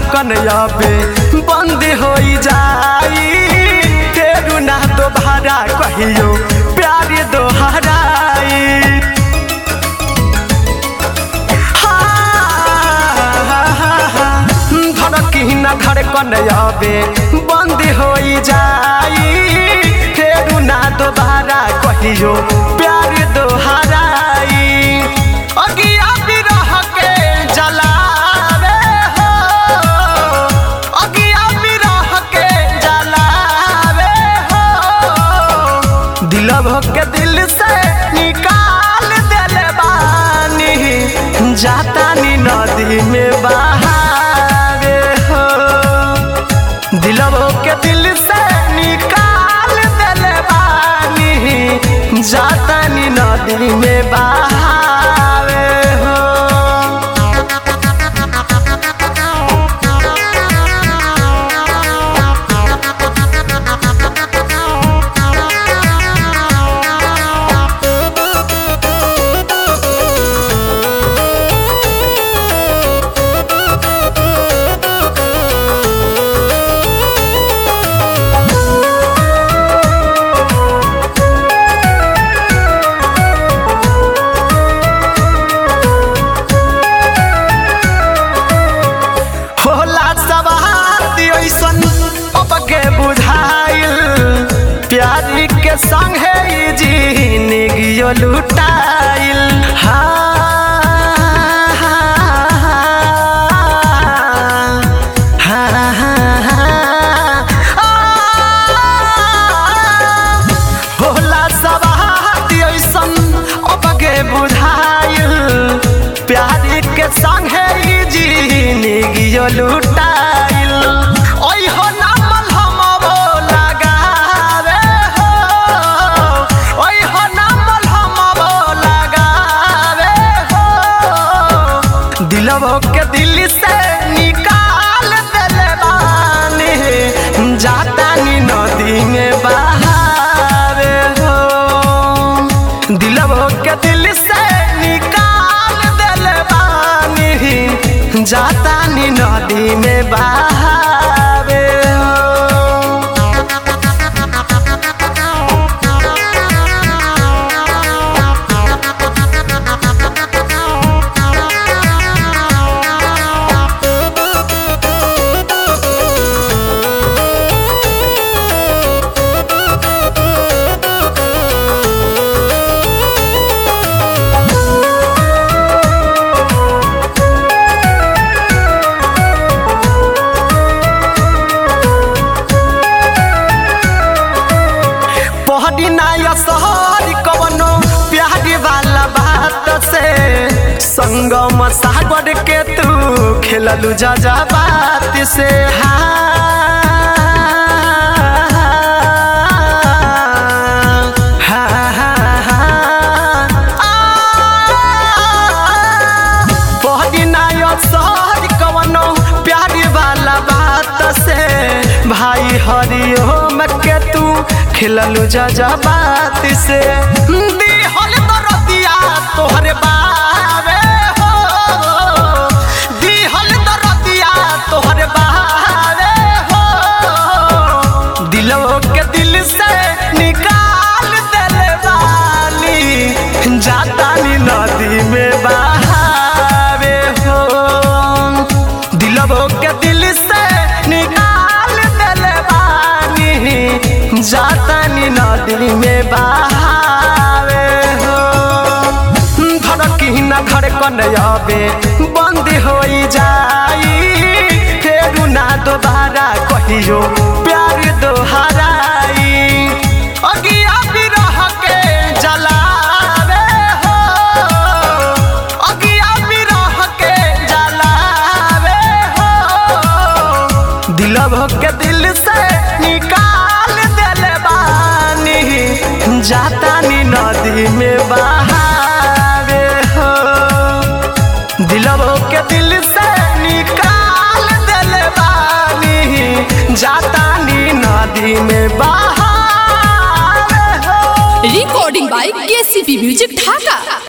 धड़कन अबे बंद हो जाई फेरू ना दोबारा कहियो प्यार दोहराई धड़की ना धड़कन अबे बंद हो जाई फेरू ना दोबारा कहियो प्यार दोहराई अगिया बिरह के जलावे हो अगिया बिरह के जलावे हो दिलव के दिल से निकाल देले बानी जाता नी नदी में बहावे हो दिलव के दिल से निकाल देले बानी जाता नी नदी में बहावे हो होला सवार ऐसन अब के बुझाइल प्यारी के संगे ई जिंदगियो लुटाइल हाँ, हाँ, हाँ, हाँ, हाँ। होला सवार ऐसन अब के बुझाइल प्यारी के संगे ई जिंदगियो लुटाइल ओइ हो नामल हम वो लगावे हो ओइ हो नामल हम वो लगावे हो दिलवो के दिल से निकाल देले बानी जाता नी नदी में बहावे हो दिलवो के दिल से निकाल देले बानी जाता नी नदी में बहावे हो पहड़ी नाया सहरी कवनो प्यारी वाला बात से संगम सागर के तू खेललू जा जा बात से हाँ, हाँ, हाँ, हाँ, आ, पहली नायो सहर कवनो प्यारी वाला बात से भाई हरिओम के तू खिललू जा जा बात से दिहल दरदिया तोहरे बावे हो दिहल दरदिया तोहरे बावे हो दिलो के दिल से निकाल देले बानी जाता नी नदी में बहावे हो दिलबो के दिल से निकाल देले बानी जाता नी नदी में बहावे हो धड़की न धड़कन अबे बंद हो जाई फेरू ना दोबारा कहियो प्यार दोहराई अगिया बिरह के जलावे हो अगिया बिरह के जलावे हो दिलव के दिल से निकाल देले बानी जाता नी नदी में बहावे हो दिलवो के दिल से निकाल देले बानी जाता नी नदी में बहावे हो recording by KCP Music Dhaka.